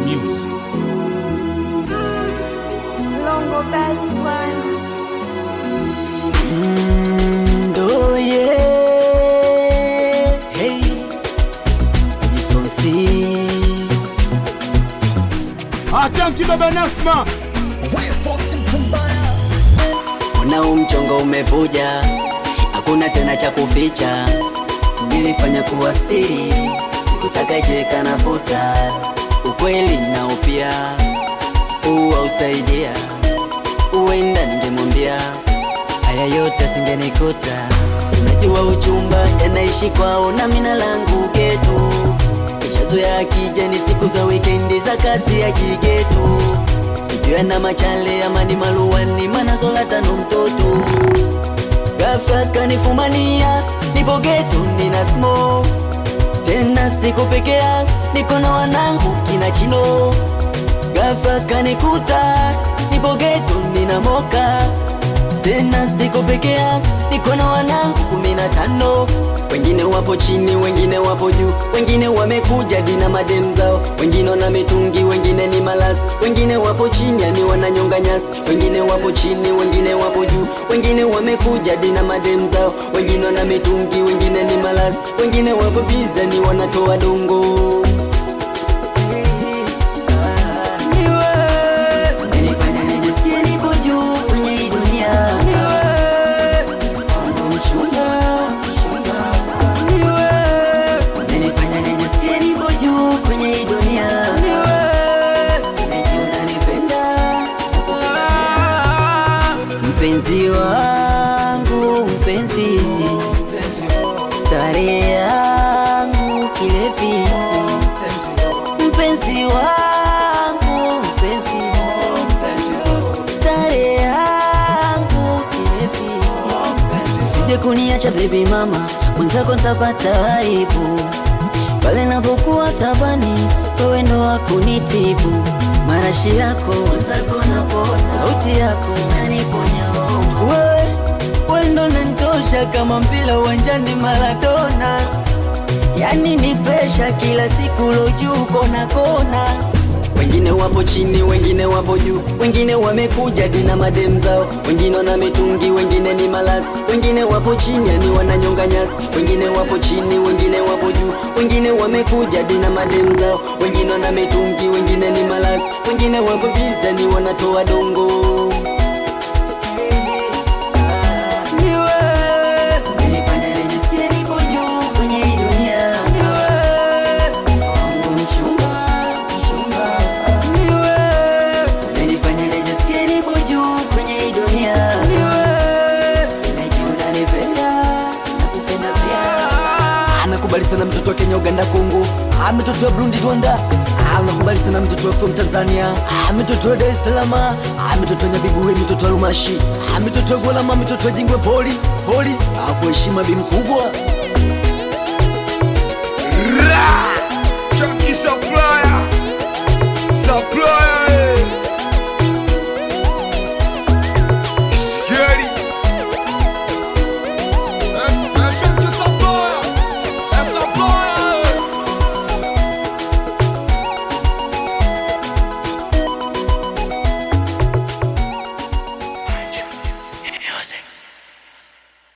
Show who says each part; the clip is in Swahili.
Speaker 1: Music.
Speaker 2: Longo basi bwana.
Speaker 3: Ndo ye hey Isonsi
Speaker 1: Achanti baba Nasma.
Speaker 3: Unao mchongo umevuja Hakuna tena cha kuficha Nilifanya kuwa siri Sikutaka jeka nafuta Ukweli nao pia Uwa usaidia Uenda ningemwambia Haya yote singenikuta Sinajua uchumba yanaishi kwao na mina langu getu Nishazoea akija ni siku za wikendi za kazi ya kigetu Sijui ana machale ama ni maluani manazola tano mtoto Ghafla kanifumania nipo getu nina smoke tena siku pekea niko na wanangu kina chino Ghafla kanikuta nipo geto nina moka tena siko pekea niko na wanangu kumi na tano wengine wapo chini wengine wapo juu wengine wamekuja dina madem zao wengine wana mitungi wengine ni malasi wengine wapo chini yani wananyonga nyasi wengine wapo chini wengine wapo juu wengine wamekuja dina madem zao wengine wana mitungi wengine ni malasi wengine wapo biza ni wanatoa dongo Nilifanya nijisikie nipo juu kwenye hii dunia Mungu mchunga, mchunga. Nilifanya nijisikie nipo juu kwenye hii dunia Nimejua unanipenda, Mpenzi wangu, mpenzi Starehe yangu, kilevi Mpenzi wangu, mpenzi Starehe yangu, kilevi Usije kuniacha baby mama, mwenzako ntapata aibu pale napokuwa tabani, wewe ndo wakunitibu. Marashi yako mwenzako napota, sauti yako inaniponya homa. Wewe wewe ndo nanitosha kama mpira uwanjani Maradona, yani ni presha kila siku lojuu kona kona wengine wapo chini, wengine wapo juu, wengine wamekuja dina madem zao, wengine wana mitungi, wengine ni malasi, wengine wapo chini, yani wananyonga nyasi, wengine wapo chini, wengine wapo juu, wengine wamekuja dina madem zao, wengine wana mitungi, wengine ni malasi, wengine wapo biza, ni wanatoa dongo. Nilifanya nijisikie nipo juu kwenye hii dunia. Mungu mchunga, mchunga. Nilifanya nijisikie nipo juu kwenye hii dunia. Najua unanipenda, nakupenda pia. Anakubali sana mtoto wa Kenya, Uganda, Kongo, Ah, mtoto wa Burundi, Rwanda, Ah, anakubali sana mtoto wa from Tanzania, Ah, mtoto wa Dar es Salaam, Ah, mtoto wa Nyabibuwe, mtoto wa Lumashi, Ah, mtoto wa Gwalama, mtoto wa Jingwe, poli poli, Ah, kwa heshima bi mkubwa
Speaker 4: Chunky Supply.